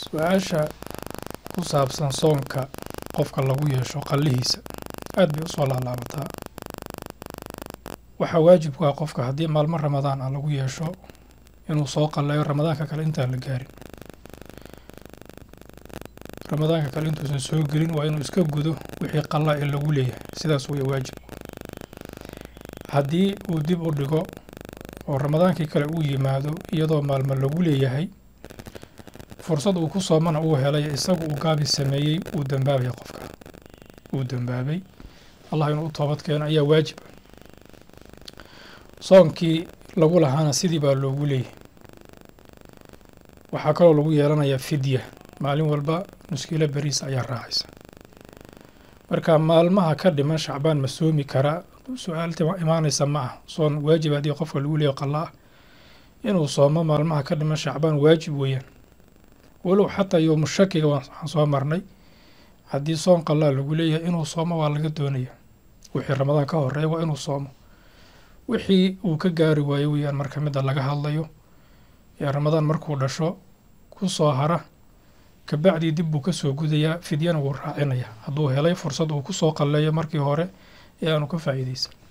su-aasha ku saabsan soonka qofka lagu yeesho qallihiisa aad bay usoo laalaabataa waxaa waajib ku ah qofka haddii maalmo ramadaan ah lagu yeesho inuu soo qallayo ramadaanka kale intaan la gaarin ramadaanka kale intuusan soo gelin waa inuu iska gudo wixii qalla ee lagu leeyahay sidaas way waajib haddii uu dib u dhigo oo ramadaankii kale uu yimaado iyadoo maalmo lagu leeyahay fursad uu ku soomana uu helay isagu uu gaabi sameeyey uu dambaabaya qofka uu dambaabay allah inuu u toobad keeno ayaa waajiba soonkii lagu lahaana sidii baa loogu leeyahay waxaa kaloo lagu yeelanayaa fidya maalin walba muskiilo beriis ayaa raacaysa marka maalmaha ka dhiman shacbaan ma soomi karaa su-aalta imaanaysa ma ah soon waajib haddii qofka lagu leeyahy qalla ah inuu soomo maalmaha ka dhiman shacbaan waajib weeyaan walow xataa yowmu shakiga waxaan soo marnay haddii soon qallaa lagu leeyahay inuu soomo waa laga doonaya wixii ramadaan ka horeeya waa inuu soomo wixii uu ka gaari waayo weeyaan marka midda laga hadlayo ee ramadaan markuu dhasho ku soo hara kabacdii dib buu ka soo gudayaa fidyana wuu raacinayaa hadduu helay fursad uu ku soo qalleeyo markii hore ee aanu ka faa'iidaysan